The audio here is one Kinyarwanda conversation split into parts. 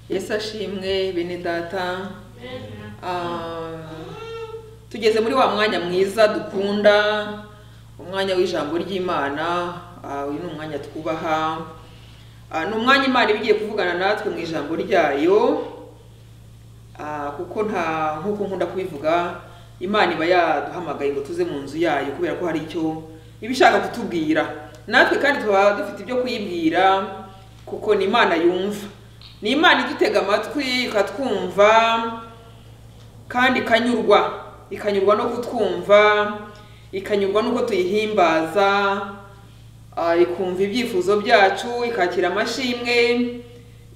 yesu ashimwe bene data Ah, tugeze muri wa mwanya mwiza dukunda umwanya w'ijambo ry'imana Ah, uyu ni umwanya twubaha Ah, ni umwanya imana iba igiye kuvugana natwe mu ijambo ryayo Ah, kuko nta nk'uko nkunda kubivuga imana iba yaduhamagaye ngo tuze mu nzu yayo kubera ko hari icyo iba ishaka kutubwira natwe kandi tuba dufite ibyo kuyibwira kuko ni imana yumva ni imana idutega amatwi ikatwumva kandi ikanyurwa ikanyurwa no kutwumva ikanyurwa n'uko tuyihimbaza ah, ikumva ibyifuzo byacu ikakira amashimwe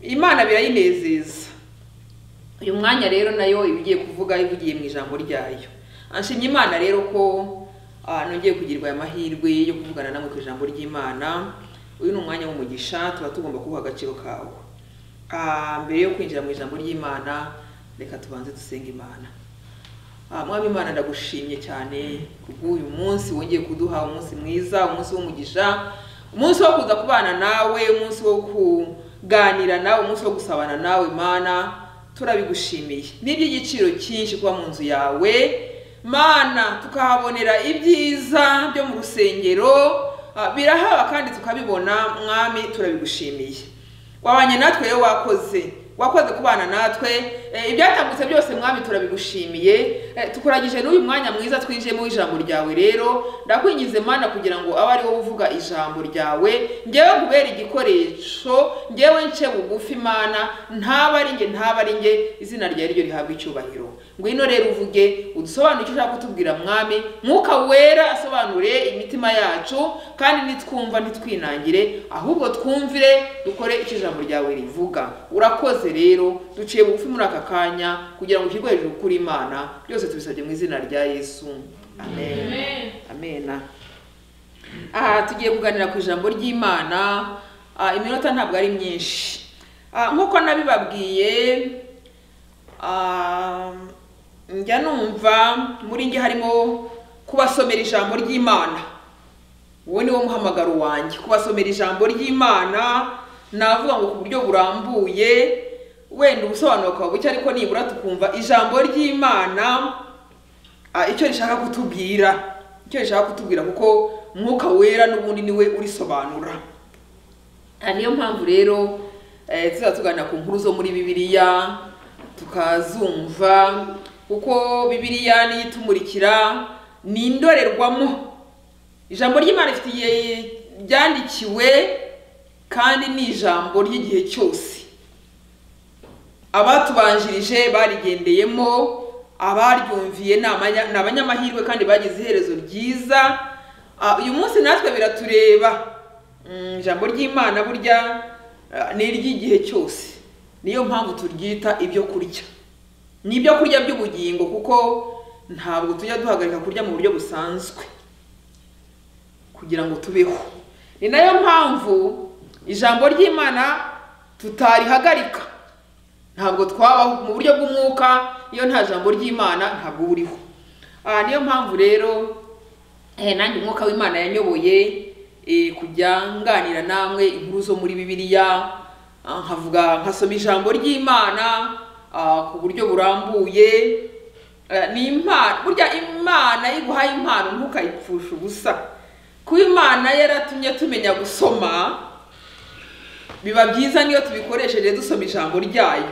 imana birayinezeza uyu mwanya rero nayo iba igiye kuvuga ivugiye mu ijambo ryayo anshimye imana rero ko ah, nongeye kugirirwa aya mahirwe yo kuvugana namwe ku ijambo ry'imana uyu ni umwanya w'umugisha tuba tugomba kuwuha agaciro kawo Ah, mbere yo kwinjira mu ijambo ry'imana reka tubanze dusenga imana Ah, mwami imana ndagushimye cyane kubw'uyu munsi wongeye kuduha umunsi mwiza umunsi w'umugisha umunsi wo kuza kubana nawe umunsi wo kuganira nawe umunsi wo gusabana nawe mana turabigushimiye ni iby'igiciro cyinshi kuba mu nzu yawe mana tukahabonera ibyiza byo mu rusengero ah, birahaba kandi tukabibona mwami turabigushimiye wabanye natwe rero wakoze wakoze kubana natwe Eh, ibyatambutse byose mwami turabigushimiye Eh, tukuragije n'uyu mwanya mwiza twinjiyemo w'ijambo ryawe rero ndakwingize mana kugira ngo abe ari wowe uvuga ijambo ryawe ngewe kubera igikoresho ngewe nce bugufi mana ntaba ari nge ntaba ari nge izina ryawe ryo rihabwa icyubahiro ngwino rero uvuge udusobanure icyo ushaka kutubwira mwami mwuka wera asobanure imitima yacu kandi nitwumva ntitwinangire ahubwo twumvire dukore icyo ijambo ryawe rivuga urakoze rero duciye bugufi muri aka kanya kugira ngo ushyirwe hejuru kuri imana byose tubisabye mu izina rya yesu amen amena aha tugiye kuganira ku ijambo ry'imana Ah, iminota ntabwo ari myinshi Ah, nk'uko nabibabwiye ah, njya numva muri njye harimo kubasomera ijambo ry'imana uwo ni wo muhamagaro wanjye kubasomera ijambo ry'imana navuga ngo ku buryo burambuye wenda ubusobanuro bukaba buke ariko nibura tukumva ijambo ry'imana Ah, icyo rishaka kutubwira icyo rishaka kutubwira kuko mwuka wera n'ubundi niwe urisobanura Ah, niyo mpamvu rero eh, tuzaba tuganira ku nkuru zo muri bibiliya tukazumva kuko bibiliya niyo itumurikira ni indorerwamo ijambo ry'imana ifitiye ryandikiwe kandi ni ijambo ry'igihe cyose abatubanjirije barigendeyemo abaryumviye ni amanya- ni abanyamahirwe kandi bagize iherezo ryiza Ah, uyu munsi natwe biratureba Mm, ijambo ry'imana burya ah, ni iry'igihe cyose niyo mpamvu turyita ibyo kurya ni ibyo kurya by'ubugingo kuko ntabwo tujya duhagarika kurya mu buryo busanzwe kugira ngo tubeho ni nayo mpamvu ijambo ry'imana tutarihagarika ntabwo twabaho mu buryo bw'umwuka iyo nta jambo ry'imana ntabwo uba uriho Ah, niyo mpamvu rero eh, nanjye umwuka w'imana yanyoboye eh, kujya nganira namwe inkuru zo muri bibiliya Ah, nkavuga nkasoma ijambo ry'imana ah, ku buryo burambuye Eh, ni impano burya imana iyo iguhaye impano ntukayipfusha ubusa kuba imana yaratumye tumenya gusoma biba byiza niyo tubikoresheje dusoma ijambo ryayo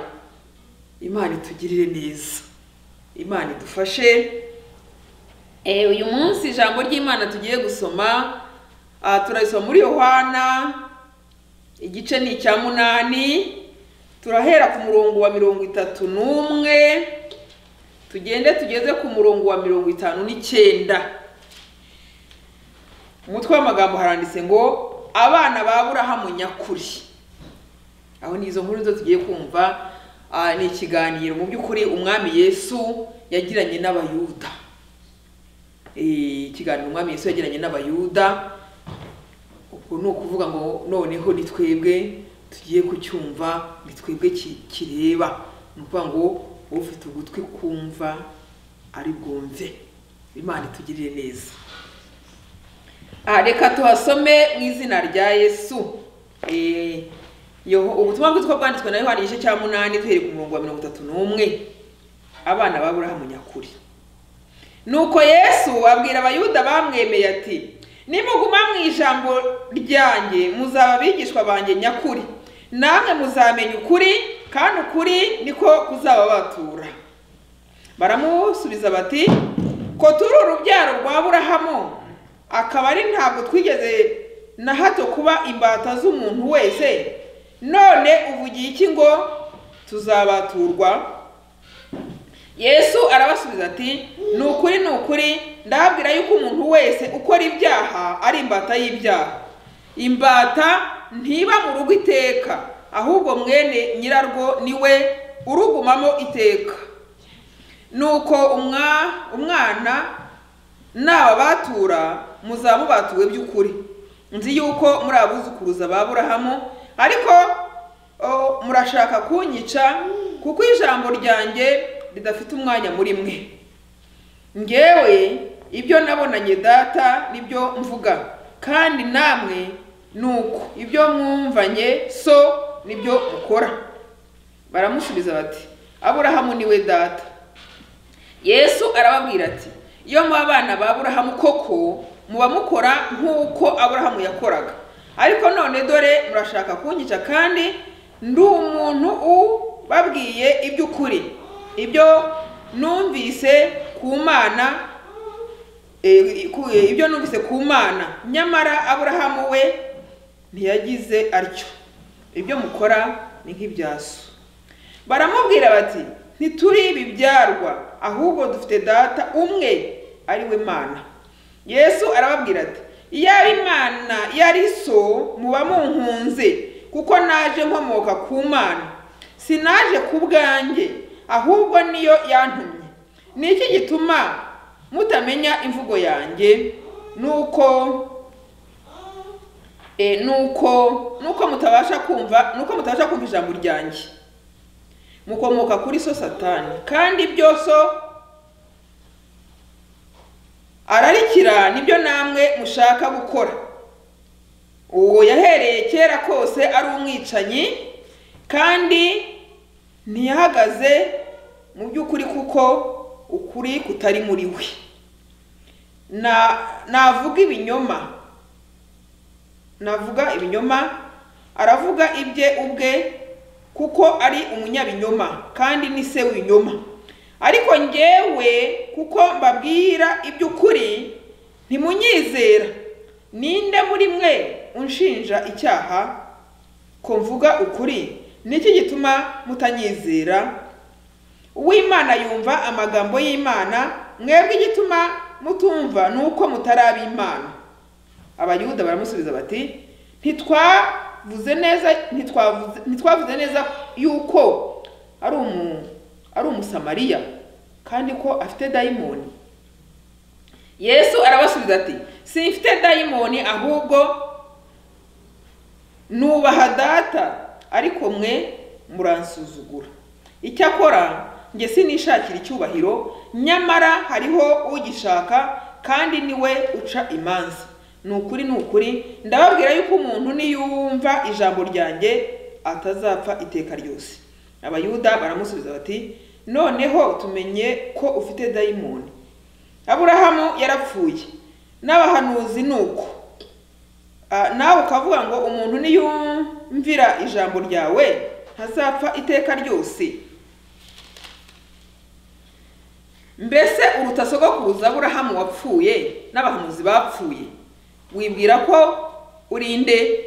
imana itugirire neza imana idufashe Eh, uyu munsi ijambo ry'imana tugiye gusoma ah, turarisoma muri yohana igice ni icya munani turahera ku murongo wa mirongo itatu n'umwe tugende tugeze ku murongo wa mirongo itanu n'icyenda umutwe w'amagambo haranditse ngo abana ba burahamu nyakuri aho ni izo nkuru zo tugiye kumva ah, ni ikiganiro mu by'ukuri umwami yesu yagiranye n'abayuda Eh, ikiganiro umwami yesu yagiranye n'abayuda uku ni ukuvuga ngo noneho ni twebwe tugiye kucyumva ni twebwe ki- kireba ni ukuvuga ngo ufite ugutwi kumva ari bwumve imana itugirire neza Ah, reka tuhasome mu izina rya yesu Eh, Yoho- ubutumwa bwitwa bwanditswe na yohani igice cya munani duhereye ku murongo wa mirongo itatu n'umwe abana baburahamu nyakuri nuko yesu abwira abayuda bamwemeye ati nimuguma mu ijambo ryanjye muzaba abigishwa banjye nyakuri namwe muzamenya ukuri kandi ukuri niko kuzababatura baramusubiza bati ko turi urubyaro rwa aburahamu akaba ari ntabwo twigeze na hato kuba imbata z'umuntu wese none uvugiye iki ngo tuzabaturwa yesu arabasubiza ati ni ukuri ni ukuri ndababwira yuko umuntu wese ukora ibyaha ari imbata y'ibyaha imbata ntiba mu rugo iteka ahubwo mwene nyirarwo niwe urugumamo iteka nuko umwa- umwana n'ababatura muzaba mubatuwe by'ukuri nzi yuko muri abuzukuruza ba burahamu ariko o, murashaka kunyica kuko ijambo ryanjye ridafite umwanya muri mwe ngewe ibyo nabonanye data nibyo mvuga kandi namwe nuko ibyo mwumvanye so nibyo mukora baramusubiza bati aburahamu niwe data yesu arababwira ati iyo muba abana ba aburahamu koko muba mukora nk'uko aburahamu yakoraga ariko none dore murashaka kunyica kandi ndi umuntu ubabwiye iby'ukuri ibyo numvise ku mana e, ku- e, ibyo numvise ku mana nyamara aburahamu we ntiyagize atyo ibyo mukora ni nk'ibya so baramubwira bati ntituri ibibyarwa ahubwo dufite data umwe ari we mana yesu arababwira ati iyaba imana yari so muba munkunze kuko naje nkomoka ku mana sinaje ku bwanjye ahubwo niyo yantumye ni iki gituma mutamenya imvugo yanjye nuko e, nuko nuko mutabasha kumva nuko mutabasha kumva ijambo ryanjye mukomoka kuri so satani kandi ibyo so ararikira nibyo namwe mushaka gukora uwo yahereye kera kose ari umwicanyi kandi ntiyahagaze mu by'ukuri kuko ukuri kutari muri we Na- navuga ibinyoma navuga ibinyoma aravuga ibye ubwe kuko ari umunyabinyoma kandi ni se w'ibinyoma ariko njyewe kuko mbabwira iby'ukuri ntimunyizera ninde muri mwe unshinja icyaha ko mvuga ukuri niki gituma mutanyizera uw'imana yumva amagambo y'imana mwebwe igituma mutumva ni uko mutaraba imana abayuda baramusubiza bati ntitwavuze neza ntitwavuze ntitwavuze neza yuko ari umu ari umusamariya kandi ko afite dayimoni yesu arabasubiza ati simfite dayimoni ahubwo nubaha data ariko mwe muransuzugura icyakora njye sinishakira icyubahiro nyamara hariho ugishaka kandi niwe uca imanza ni ukuri ni ukuri ndababwira yuko umuntu niyumva ijambo ryanjye atazapfa iteka ryose abayuda baramusubiza bati noneho tumenye ko ufite dayimoni aburahamu yarapfuye n'abahanuzi ni uko Ah, nawe ukavuga ngo umuntu niyumvira ijambo ryawe ntazapfa iteka ryose mbese uruta sogokuruza aburahamu wapfuye n'abahanuzi bapfuye wibwira ko urinde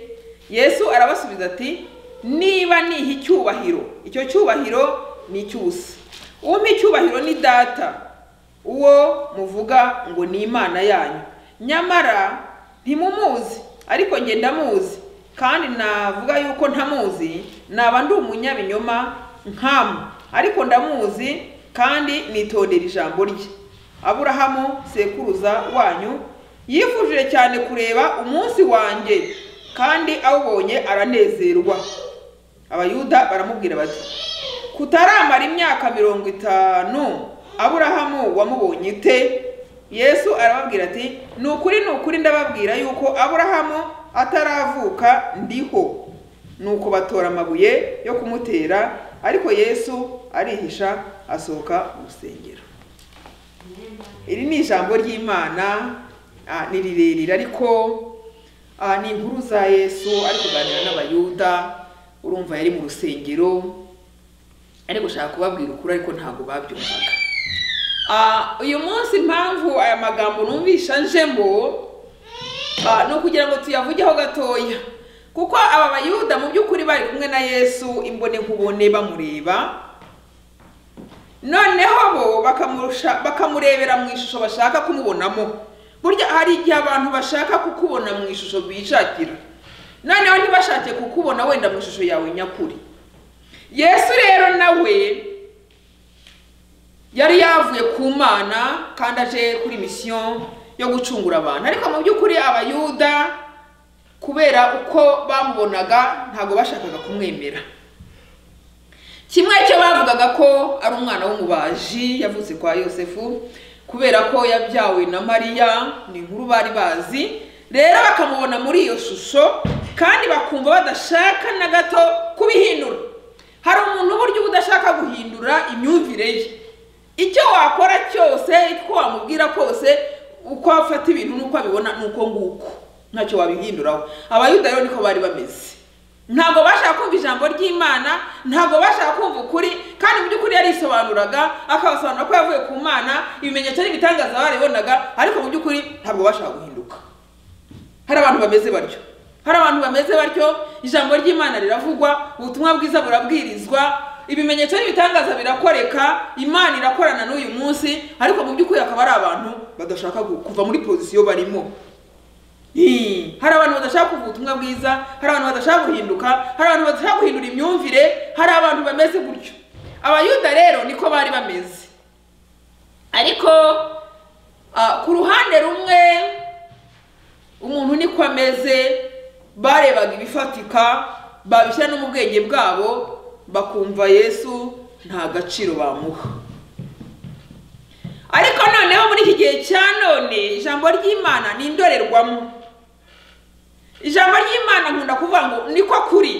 yesu arabasubiza ati niba niha icyubahiro icyo cyubahiro ni icy'ubusa umpa icyubahiro ni data uwo muvuga ngo ni imana yanyu nyamara ntimumuzi ariko njye ndamuzi kandi navuga yuko ntamuzi naba ndi umunyabinyoma nkamu ariko ndamuzi kandi nitondera ijambo rye aburahamu sekuruza wanyu yifuje cyane kureba umunsi wanjye kandi awubonye aranezerwa abayuda baramubwira bati kutaramara imyaka mirongo itanu aburahamu wamubonye ite yesu arababwira ati ni ukuri ni ukuri ndababwira yuko aburahamu ataravuka ndiho nuko batora amabuye yo kumutera ariko yesu arihisha asohoka mu rusengero iri ni ijambo ry'imana ah, ni rirerire ariko ah, ni inkuru za yesu ari kuganira n'abayuda urumva yari mu rusengero ari gushaka kubabwira ukuri ariko ntabwo babyumvaga Ah, uyu munsi impamvu aya magambo numvisha njemo Ah, ni ukugira ngo tuyavugeho gatoya kuko aba bayuda mu by'ukuri bari kumwe na yesu imbone nkubone bamureba noneho bo bakamurusha- bakamurebera mu ishusho bashaka kumubonamo burya hari igihe abantu bashaka kukubona mu ishusho bishakira noneho ntibashake kukubona wenda mu ishusho yawe nyakuri yesu rero nawe yari yavuye ku mana kandi aje kuri misiyo yo gucungura abantu ariko mu by'ukuri abayuda kubera uko bamubonaga ntabwo bashakaga kumwemera kimwe cyo bavugaga ko ari umwana w'umubaji yavutse kwa yosefu kubera ko yabyawe na mariya ni inkuru bari bazi rero bakamubona muri iyo shusho kandi bakumva badashaka na gato kubihindura hari umuntu uburyo uba udashaka guhindura imyumvire ye icyo wakora cyose icyo wamubwira kose uko afata ibintu n'uko abibona ni uko nguko ntacyo wabihinduraho abayuda rero niko bari bameze ntabwo bashaka kumva ijambo ry'imana ntabwo bashaka kumva ukuri kandi mu by'ukuri yarisobanuraga akabasobanura ko yavuye ku mana ibimenyetso n'ibitangaza baribonaga ariko mu by'ukuri ntabwo bashaka guhinduka hari abantu bameze batyo hari abantu bameze batyo ijambo ry'imana riravugwa ubutumwa bwiza burabwirizwa ibimenyetso n'ibitangaza birakoreka imana irakorana n'uyu munsi ariko mu by'ukuri hakaba hari abantu badashaka gu- kuva muri pozisiyo barimo Hii, hari abantu badashaka kuva ubutumwa bwiza hari abantu badashaka guhinduka hari abantu badashaka guhindura imyumvire hari abantu bameze gutyo abayuda rero niko bari bameze ariko ah, ku ruhande rumwe umuntu niko ameze barebaga ibifatika babishyira no mu bwenge bwabo bakumva yesu nta gaciro bamuha ariko noneho muri iki gihe cya none ijambo ry'imana ni indorerwamo ijambo ry'imana nkunda kuvuga ngo niko kuri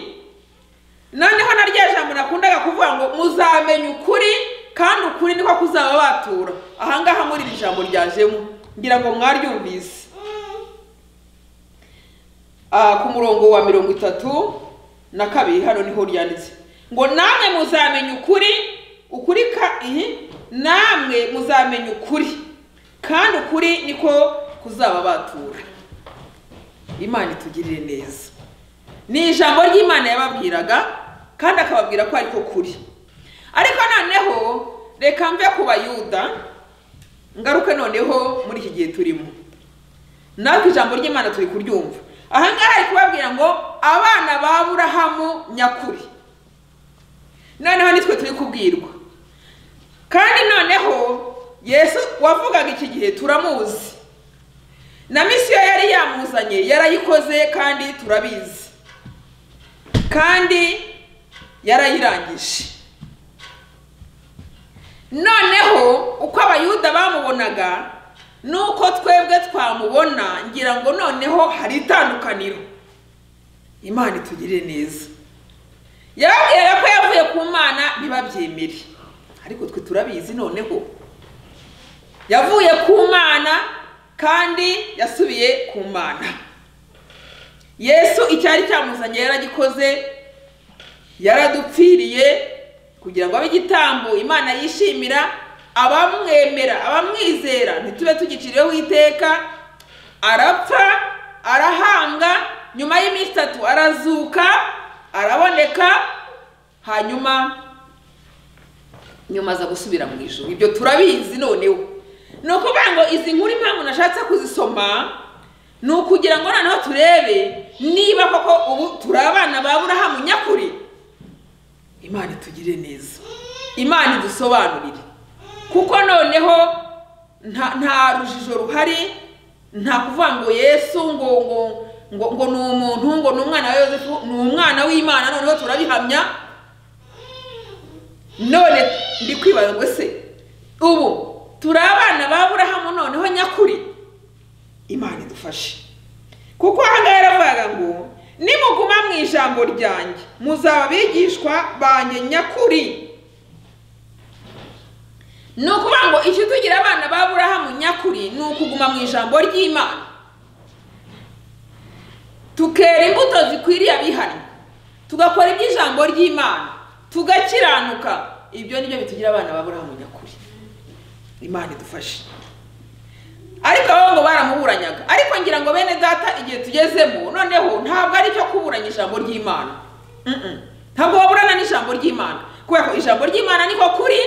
noneho na rya jambo nakundaga kuvuga ngo muzamenya ukuri kandi ukuri niko kuzaba batura ahangaha muri iri jambo ryajemo ngira ngo mwaryumvise Ah, ku murongo wa mirongo itatu na kabiri hano niho ryanditse ngo namwe muzamenya ukuri ukuri ka ihi namwe muzamenya ukuri kandi ukuri niko kuzaba batura imana itugirire neza ni ijambo ry'imana yababwiraga kandi akababwira ko ariko kuri ariko noneho reka mve ku bayuda ngaruke noneho muri iki gihe turimo natwe ijambo ry'imana turi kuryumva ahangaha ari kubabwira ngo abana ba burahamu nyakuri noneho nitwe turi kubwirwa kandi noneho yesu wavugaga iki gihe turamuzi na misiyo yari yamuzanye yarayikoze kandi turabizi kandi yarayirangije noneho uko abayuda bamubonaga nuko twebwe twamubona ngira ngo noneho hari itandukaniro imana itugirire neza yababwiraga ko yavuye ku mana ntibabyemere ariko twe turabizi noneho yavuye ku mana kandi yasubiye ku mana yesu icyari cyamuzanye yaragikoze yaradupfiriye kugira ngo abe igitambo imana yishimira abamwemera abamwizera ntitube tugiciriyeho iteka arapfa arahambwa nyuma y'iminsi itatu arazuka araboneka hanyuma nyuma aza gusubira mu ijoro ibyo turabizi noneho ni ukuvuga ngo izi nkuru impamvu nashatse kuzisoma ni ukugira ngo noneho turebe niba koko ubu turi abana ba burahamu nyakuri imana itugire neza imana idusobanurire kuko noneho nta nta rujijo ruhari nta kuvuga ngo yesu ngo ngo ngo ngo ni umuntu ngo ni umwana wa yosefu ni umwana w'imana noneho turabihamya none ndi kwibaza ngo se ubu turi abana ba burahamu noneho nyakuri imana idufashe kuko ahangaha yaravugaga ngo nimuguma mu ijambo ryanjye muzaba abigishwa banjye nyakuri ni ukuvuga ngo icyo tugira abana ba burahamu nyakuri ni ukuguma mu ijambo ry'imana tukera imbuto zikwiriye abihannye tugakora iby'ijambo ry'imana tugakiranuka ibyo ni byo bitugira abana ba burahamu nyakuri imana idufashe ariko abo ngo baramuburanyaga ariko ngira ngo bene data igihe tugezemo noneho ntabwo ari cyo kuburanya ijambo ry'imana Mm-mm. ntabwo baburana n'ijambo ry'imana kubera ko ijambo ry'imana niko kuri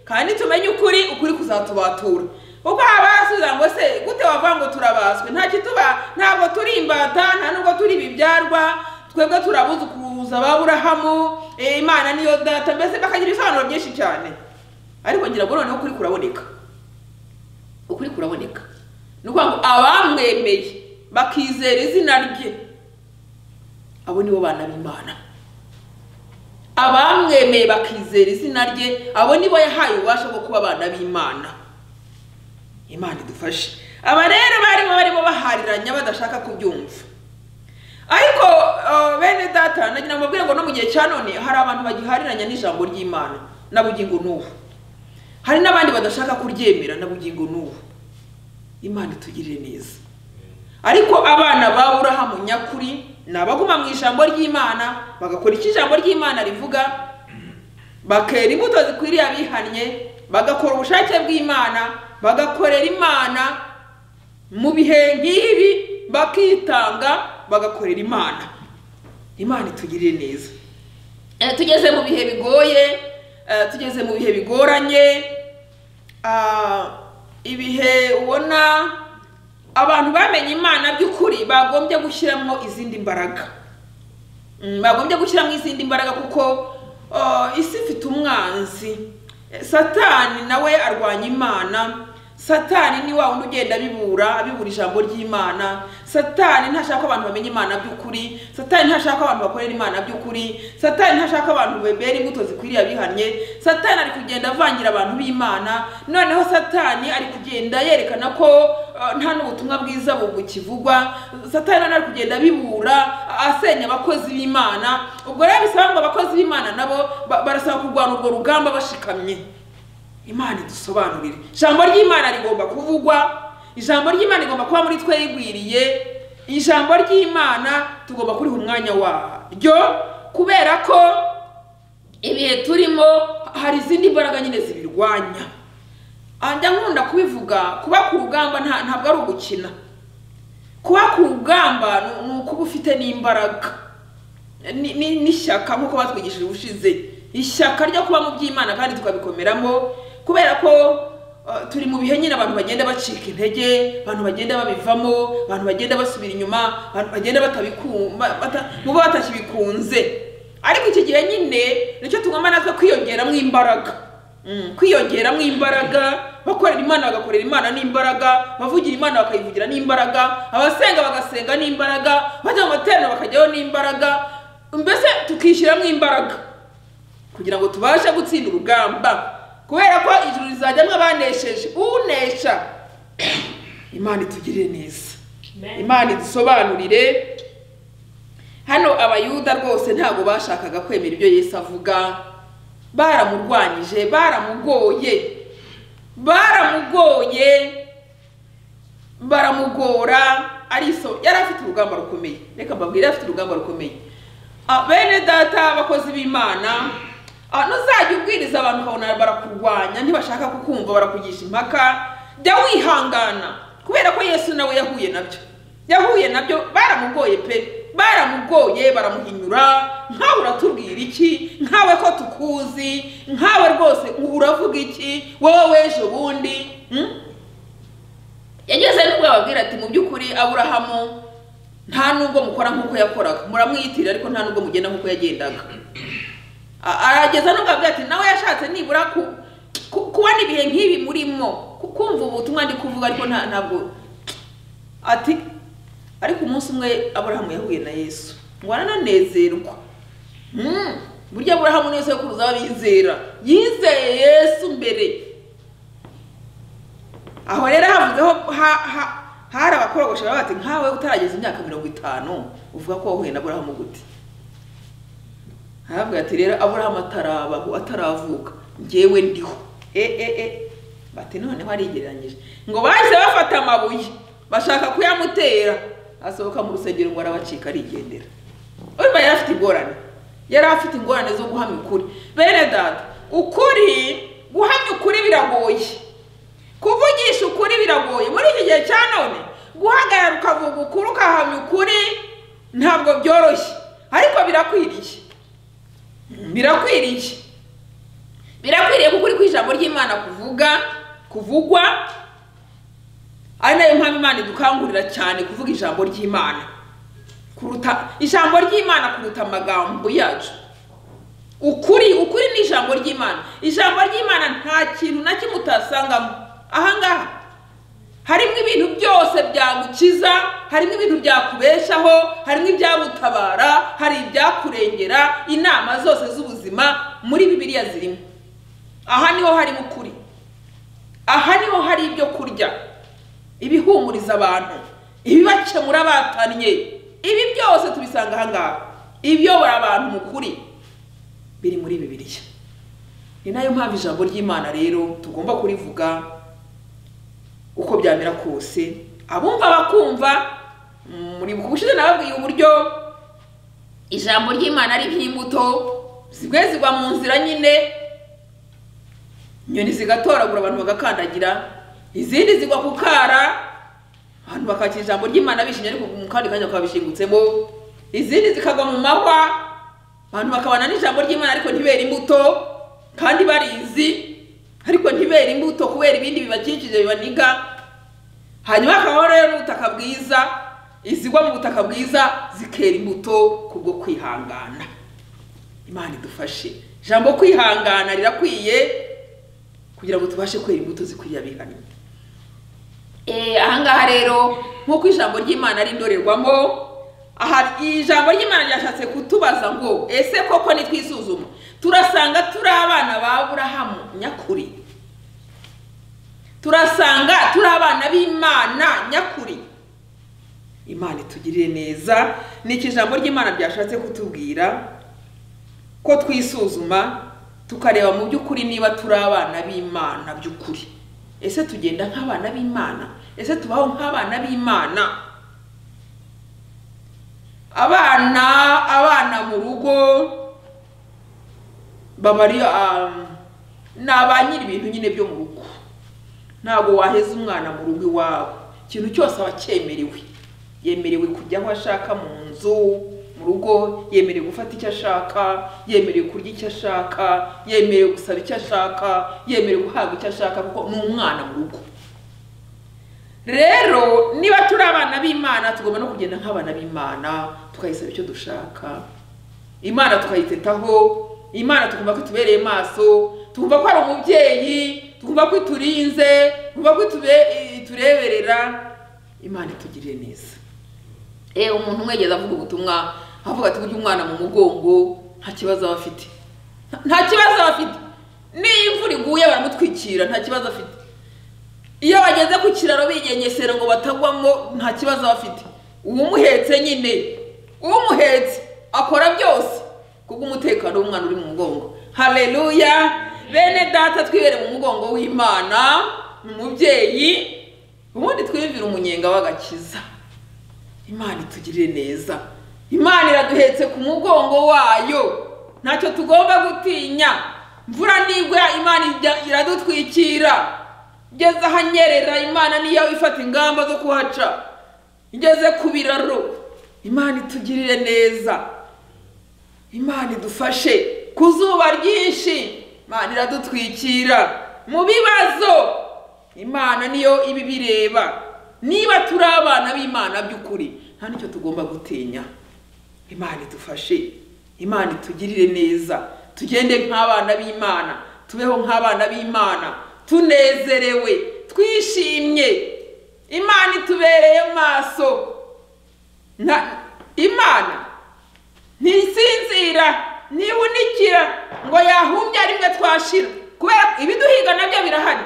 kandi tumenye ukuri ukuri kuzatubatura kuko haba hasubiza ngo se gute wavuga ngo turabaswe nta kituba ntabwo turi imbata nta nubwo turi ibibyarwa twebwe turabuzukuruza ba burahamu eh, imana niyo data mbese bakagira ibisobanuro byinshi cyane ariko ngira ngo noneho ukuri kuraboneka ukuri kuraboneka ni ukuvuga ngo abamwemeye bakizera izina rye abo nibo bana b'imana abamwemeye bakizera izina rye abo nibo yahaye ububasha bwo kuba abana b'imana imana idufashe aba rero barimo barimo bahariranya badashaka kubyumva ariko eh, bene data nagira ngo mbabwire ngo no mu gihe cya none hari abantu bagihariranya n'ijambo ry'imana na bugingo n'ubu hari n'abandi badashaka kuryemera na bugingo n'ubu imana itugirire neza ariko abana ba burahamu nyakuri ni abaguma mu ijambo ry'imana bagakora icyo ijambo ry'imana rivuga bakera imbuto zikwiriye abihannye bagakora ubushake bw'imana bagakorera imana mu bihe nk'ibi bakitanga bagakorera imana imana itugirire neza Eh, tugeze mu bihe bigoye eh, tugeze mu bihe bigoranye ah, ibihe ubona abantu bamenye imana by'ukuri bagombye gushyiramo izindi mbaraga Mm, bagombye gushyiramo izindi mbaraga kuko ah, isi ifite umwanzi Eh, satani nawe arwanya imana satani ni wa wundi ugenda abibura abibura ijambo ry'imana satani ntashaka ko abantu bamenya imana by'ukuri satani ntashaka ko abantu bakorera imana by'ukuri satani ntashaka ko abantu bebera imbuto zikwiriye abihannye satani ari kugenda avangira abantu b'imana noneho satani ari kugenda yerekana ko eh, nta n'ubutumwa bwiza bukivugwa satani noneho ari kugenda abibura asenya abakozi b'imana ubwo rero bisaba ngo abakozi b'imana nabo ba- barasaba kurwana urwo rugamba bashikamye imana idusobanurire ijambo ry'imana rigomba kuvugwa ijambo ry'imana rigomba kuba muri twe rigwiriye ijambo ry'imana tugomba kuriha umwanya waryo kubera ko ibihe turimo hari izindi mbaraga nyine zibirwanya Ah, njya nkunda kubivuga kuba ku rugamba nta- ntabwo ari ugukina kuba ku rugamba ni- ni ukuba ufite n'imbaraga ni- ni- n'ishyaka nk'uko batwigishije ubushize ishyaka ryo kuba mu by'imana kandi tukabikomeramo kubera ko eh, turi mu bihe nyine abantu bagenda bacika intege abantu bagenda babivamo abantu bagenda basubira inyuma abantu bagenda batabiku- ba- bata- mubo batakibikunze ariko iki gihe nyine nicyo tugomba natwe kwiyongeramo imbaraga Mm, kwiyongeramo imbaraga bakorera imana bagakorera imana n'imbaraga bavugira imana bakayivugira n'imbaraga abasenga bagasenga n'imbaraga bajya mu materaniro bakajyayo n'imbaraga mbese tukishyiramo imbaraga kugira ngo tubashe gutsinda urugamba kubera ko ijuru rizajyamo abanesheje unesha imana itugirire neza Amen. imana idusobanurire hano abayuda rwose ntabwo bashakaga kwemera ibyo yesu avuga baramurwanyije baramugoye baramugoye baramugora ariso yari afite urugamba rukomeye reka mbabwire yari afite urugamba rukomeye Ah, bene data abakozi b'imana ah, nuzajya ubwiriza abantu ukabona barakurwanya ntibashaka kukumva barakugisha impaka jya wihangana kubera ko yesu nawe yahuye nabyo yahuye nabyo baramugoye pe baramugoye baramuhinyura nkawe uratubwira iki nkawe ko tukuzi nkawe rwose uravuga iki wowe w'ejo bundi Hmm? yageze nubwo ababwira ati mu by'ukuri aburahamu nta nubwo mukora nk'uko yakoraga muramwiyitirira ariko nta nubwo mugenda nk'uko yagendaga A- arageza nubwo ababwira ati nawe yashatse nibura ku- ku- kubona ibihe nk'ibi murimo ku- kumva ubutumwa ndi kuvuga ariko nta- ntabwo ati ariko umunsi umwe aburahamu yahuye na yesu ngo arananezerwa Mm, burya aburahamu niwe sekuruza w'abizera yizeye yesu mbere aho rero havuzeho ha- ha- hari abakorogosha baba bati nkawe utarageza imyaka mirongo itanu uvuga ko wahuye na aburahamu gute aravuga ati rero aburahamu atarabaho ataravuka njyewe ndiho e e e bati noneho arigereranyije ngo bahise bafata amabuye bashaka kuyamutera asohoka mu rusengero ngo arabacika arigendera urumva yari afite ingorane yari afite ingorane zo guhamya ukuri bene data ukuri guhamya ukuri biragoye kuvugisha ukuri biragoye muri iki gihe cya none guhagarara ukavuga ukuri ukahamya ukuri ntabwo byoroshye ariko birakwiriye birakwiriye birakwiriye kuko uri ku ijambo ry'imana kuvuga kuvugwa ari nayo mpamvu imana idukangurira cyane kuvuga ijambo ry'imana kuruta ijambo ry'imana kuruta amagambo yacu ukuri ukuri ni ijambo ry'imana ijambo ry'imana nta kintu na kimwe utasangamo ahangaha harimo ibintu byose byagukiza harimo ibintu byakubeshaho harimo ibyagutabara hari ibyakurengera inama zose z'ubuzima muri bibiliya zirimo aha niho harimo ukuri aha niho hari ibyo kurya ibihumuriza abantu ibibakemura batannye ibi byose tubisanga ahangaha ibiyobora abantu mu kuri biri muri bibiliya ni nayo mpamvu ijambo ry'imana rero tugomba kurivuga uko byamera kose abumva bakumva muri bushize nababwiye uburyo ijambo ry'imana ari nk'imbuto zimwe zigwa mu nzira nyine inyoni zigatoragura abantu bagakandagira izindi zigwa ku kara abantu bakakira ijambo ry'imana bishimye ariko mu kandi kanya bakabishingutsemo izindi zikagwa mu mahwa abantu bakabana n'ijambo ry'imana ariko ntibera imbuto kandi barizi ariko ntibera imbuto kubera ibindi bibakikije bibaniga hanyuma hakabaho rero n'ubutaka bwiza izigwa mu butaka bwiza zikera imbuto kubwo kwihangana imana idufashe ijambo kwihangana rirakwiye kugira ngo tubashe kwera imbuto zikwiriye abihannye ahangaha rero nk'uko ijambo ry'imana ari indorerwamo aha ijambo ry'imana ryashatse kutubaza ngo ese koko nitwisuzuma turasanga turi abana ba burahamu nyakuri turasanga turi abana b'imana nyakuri imana itugirire neza ni iki ijambo ry'imana ryashatse kutubwira ko twisuzuma tukareba mu by'ukuri niba turi abana b'imana by'ukuri ese tugenda nk'abana b'imana ese tubaho nk'abana b'imana abana abana mu rugo baba ari ni abanyiri ibintu nyine byo mu rugo ntabwo waheza umwana mu rugo iwawe ikintu cyose aba cyemerewe yemerewe kujya aho ashaka mu nzu mu rugo yemerewe gufata icyo ashaka yemerewe kurya icyo ashaka yemerewe gusaba icyo ashaka yemerewe guhabwa icyo ashaka kuko ni umwana mu rugo rero niba turi abana b'imana tugomba no kugenda nk'abana b'imana tukayisaba icyo dushaka imana tukayitetaho imana tugomba ko itubereye maso tugomba ko ari umubyeyi tugomba ko iturinze tugomba ko itureberera imana itugirire neza eee umuntu umwegeza avuga ubutumwa avuga ati burya umwana mu mugongo nta kibazo aba afite nta kibazo aba afite n'iyo imvura iguye baramutwikira nta kibazo afite iyo bageze ku kiraro bigengesera ngo batagwamo nta kibazo bafite uwumuhetse nyine uwumuhetse akora byose kuko umutekano w'umwana uri mu mugongo hareruya bene data twibere mu mugongo w'imana umubyeyi ubundi twiyumvira umunyenga w'agakiza imana itugirire neza imana iraduhetse ku mugongo wayo ntacyo tugomba gutinya imvura nigwa imana iradutwikira ngeze ahanyerera imana niyo ifata ingamba zo kuhaca ngeze ku biraro imana itugirire neza imana idufashe ku zuba ryinshi imana iradutwikira mu bibazo imana niyo iba ibireba niba turi abana b'imana by'ukuri nta n'icyo tugomba gutinya imana idufashe imana itugirire neza tugende nk'abana b'imana tubeho nk'abana b'imana tunezerewe twishimye imana itubereye maso imana ntisinzira ntihunikira ngo yahumbye rimwe twashira kubera ibiduhiga nabyo birahari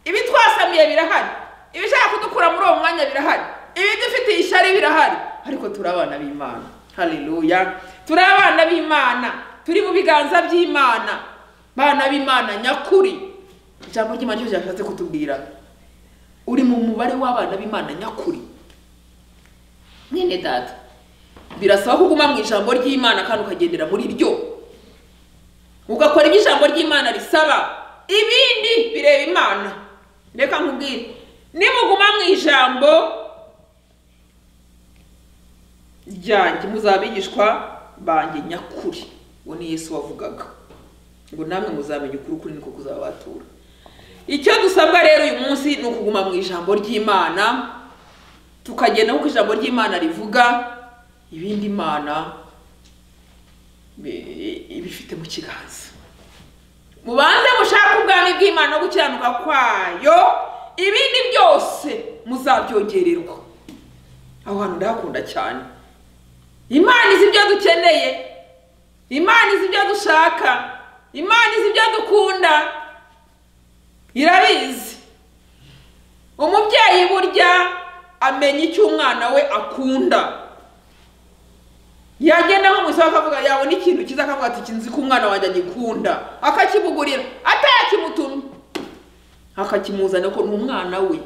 ibi twasamiye birahari ibishaka kudukura muri uwo mwanya birahari ibidufitiye ishyari birahari ariko turi abana b'imana hariruya turi abana b'imana turi mu biganza by'imana bana b'imana nyakuri ijambo ry'imana ryo ryashatse kutubwira uri mu mubare w'abana b'imana nyakuri mwene data birasaba ko uguma mu ijambo ry'imana kandi ukagendera muri ryo ugakora ibyo ijambo ry'imana risaba ibindi bireba imana reka nkubwire nimuguma mu ijambo ryanjye muzaba abigishwa banjye nyakuri uwo ni yesu wavugaga ngo namwe muzamenya ukuri ukuri niko kuzabatura icyo dusabwa rero uyu munsi ni ukuguma mu ijambo ry'imana tukagenda nk'uko ijambo ry'imana rivuga ibindi imana bi- ibifite mu kiganza mubanze mushake ubwami bw'imana no gukiranuka kwayo ibindi byose muzabyongererwa aho hantu ndahakunda cyane imana izi ibyo dukeneye imana izi ibyo dushaka imana izi ibyo dukunda irabizi umubyeyi burya amenya icyo umwana we akunda yagenda nko mu isoko akavuga yabona ikintu cyiza akavuga ati iki nzi ko umwana wanjye agikunda akakimugurira atayakimutumye akakimuzana ko ni umwana we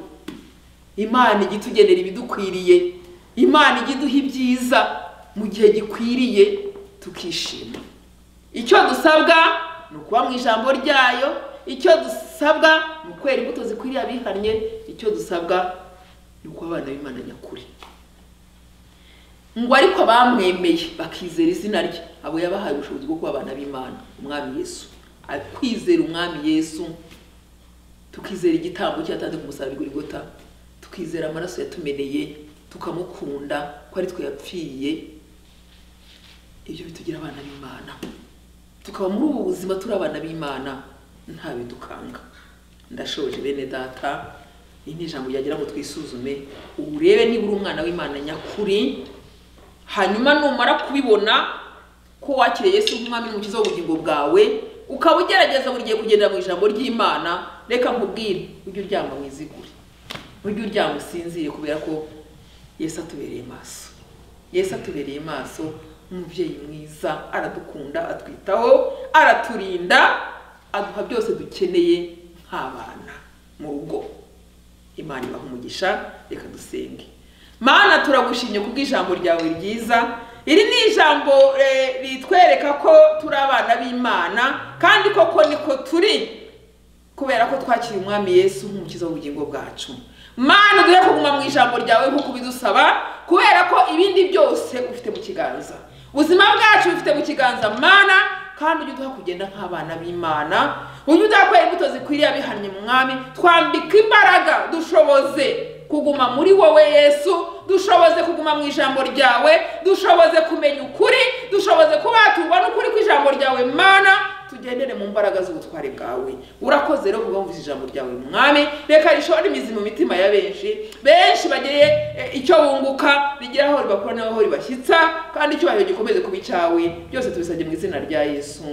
imana ijya itugenera ibidukwiriye imana ijya iduha ibyiza mu gihe gikwiriye tukishima icyo dusabwa ni ukuba mu ijambo ryayo icyo dusabwa ni ukwera imbuto zikwiriye abihannye icyo dusabwa ni ukuba abana b'imana nyakuri ngo ariko abamwemeye bakizera izina rye abo yabahaye ubushobozi bwo kuba abana b'imana umwami yesu kwizera umwami yesu tukizera igitambo cye yatanze ku musaraba igurigota tukizera amaraso yatumeneye tukamukunda ko ari twe yapfiye ibyo bitugira abana b'imana tukaba muri ubu buzima turi abana b'imana nta bidukanga ndashoje bene data iri ni ijambo ryagira ngo twisuzume urebe niba uri umwana w'imana nyakuri hanyuma numara kubibona ko wakiriye Yesu nk'umwami n'umukiza w'ubugingo bwawe ukaba ugerageza buri gihe kugendera mu ijambo ry'imana reka nkubwire ujye uryama mwizigure ujye uryama usinzire kubera ko yesu atubereye maso yesu atubereye maso umubyeyi mwiza aradukunda atwitaho araturinda aduha byose dukeneye nk'abana mu rugo imana ibaha umugisha reka dusenge mana turagushimye kubw'ijambo ryawe ryiza iri ni ijambo eh, ritwereka ko turi abana b'imana kandi koko niko turi kubera ko twakiriye umwami yesu nk'umukiza w'ubugingo bwacu mana duhe kuguma mu ijambo ryawe nk'uko ubidusaba kubera ko ibindi byose ufite mu kiganza ubuzima bwacu bufite mu kiganza mana kandi ujye uduha kugenda nk'abana b'imana ujye uduha kwera imbuto zikwiriye abihannye mwami twambika imbaraga dushoboze kuguma muri wowe yesu dushoboze kuguma mu ijambo ryawe dushoboze kumenya ukuri dushoboze kuba tubona ukuri kw'ijambo ryawe mana tugendere mu mbaraga z'ubutware bwawe urakoze rero kuba wumvise ijambo ryawe mwami reka rishobora imizi mu mitima ya benshi benshi bagire eh, icyo bunguka rigira aho ribakura n'aho ribashyitsa kandi icyubahiro gikomeze kuba icyawe byose tubisabye mu izina rya yesu